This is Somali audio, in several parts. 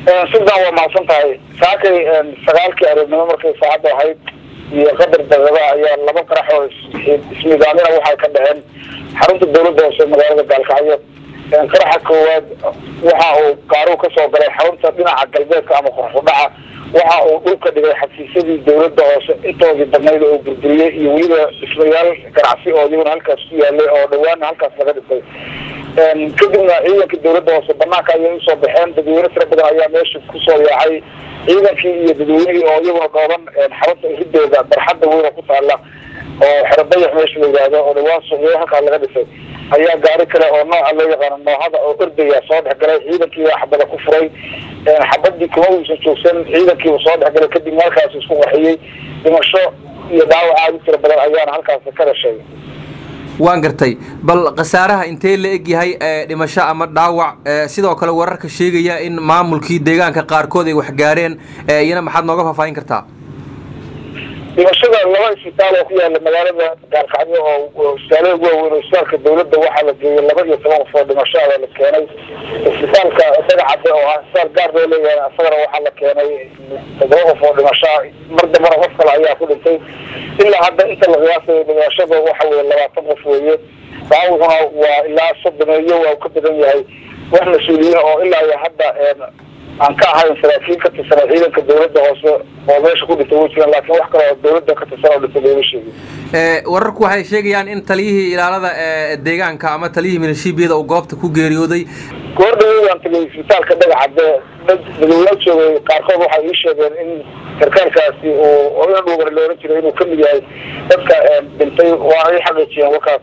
sidaan waa mahadsan tahay saakay sagaalkii aroornimo markay saacadda ahayd iyo qadar daqada ayaa laba qarax oo ismidaamina waxay ka dhaceen xarunta dawladda hoose magaalada gaalkacyo qaraxa koowaad waxa uu qaaruhu kasoo galay xarunta dhinaca galbeedka ama qorxudhaca waxa uu dhulka dhigay xafiisyadii dawladda hoose intoodii badnayd oo burburiyey iyo weliba dhismayaal ganacsi oo iyaguna halkaas ku yaalay oo dhawaana halkaas laga dhisay kadibna ciidanka dawladda hoose banaanka ayay usoo baxeen dadweyne tira badan ayaa meesha kusoo yaacay ciidankii iyo dadweynihii oo iyaguna dhooban xarunta ridooda barxadda weyna ku taala oo xerodayax meesha la yidhaahdo oo dhawaan suuqyo halkaa laga dhisay ayaa gaari kale oo nooca loo yaqaano noohada oo ordaya soo dhexgalay ciidankii xabada ku furay xabadii kuma uusan joogsan ciidankiiba soo dhexgalay kadib halkaas isku qarxiyey dhimasho iyo dhaawac aada u tira badan ayaana halkaas ka dhashay waan gartay bal khasaaraha intee la eg yahay dhimasho ama dhaawac sidoo kale wararka sheegaya in maamulkii deegaanka qaarkood ay waxgaareen iyana maxaad nooga faahfaahin kartaa dhimashada laba isbitaal oo ku yaala magaalada gaalkacyo oo isbitaalada ugu waaweyn oo isbitaalka dawladda waxaa la geeyay laba iyo toban qof oo dhimasho ah la keenay isbitaalka dagacade oo ah isbitaal gaar loo leeyahay asagana waxaa la keenay todoba qof oo dhimasho ah mar dambana qof kale ayaa ku dhintay ilaa hadda inta la qiyaasayo dhimashada waxa weye labaatan qof weeye daawucuna waa ilaa soddomeeyo waa u ka badan yahay wax mas-uuliyiin oo ilaa iyo hadda aan ka ahayn saraakiil ka tirsan ciidanka dawladda hoose oo meesha ku dhintay way jiraan laakiin wax kale oo dawladda ka tirsan oo dhintay looma sheegin wararku waxay sheegayaan in taliyihii ilaalada deegaanka ama taliyihii milishiibiyada uu goobta ku geeriyooday goor dhaweydaan tagay isbitaalka dhagaxade dadweyne joogay qaarkood waxay ii sheegeen in sarkaalkaasi uu ina dhuugan la ohan jiray inuu kamid yahay dadka dhintay waa ay xaqiijiyeen warkaas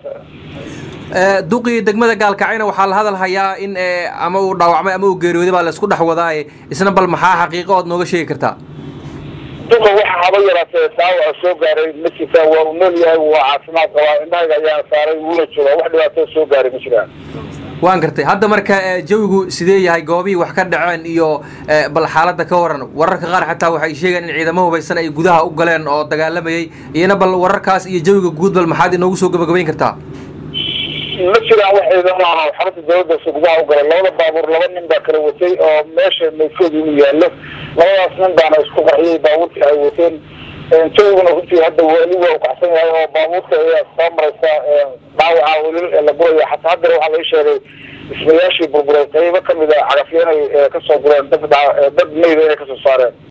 duqii degmada gaalkacayna waxaa la hadal hayaa in ama uu dhaawacmay ama uu geeriyooday baa laisku dhex wadaaye isna bal maxaa xaqiiqo ood nooga sheegi kartaa duqa waxa haba yaraatee dhaawaca soo gaaray ma jirtaan waa uu nool yahay waa caafimaad qabaa indhahayga ayaana saaray wuuna joogaa wax dhibaato soo gaaray ma jiraan waan gartay hadda marka jawigu sidee yahay goobihii wax ka dhaceen iyo bal xaaladda ka waran wararka qaar xataa waxay sheegeen in ciidamo hubaysan ay gudaha u galeen oo dagaalamayay iyana bal wararkaas iyo jawiga guud bal maxaad inoogu soo gabagabayn kartaa ma jiraan wax ciidamo ah xarunta dawladda hoose gudaha u galay labada baabuur laba nin baa kala watay oo meesha maydkoodi inuu yaallo labadaas nin baana isku qarxiyey baabuurtii ay wateen jawiguna runtii hadda weli waa ukacsan yahay oo baabuurta ayaa soo maraysa dhaawaca weli la guraya xataa haddana waxaa laga sheegay dhismayaashii burburay qaybo kamid a cagafyo inay kasoo gureen dad dad mayda inay kasoo saareen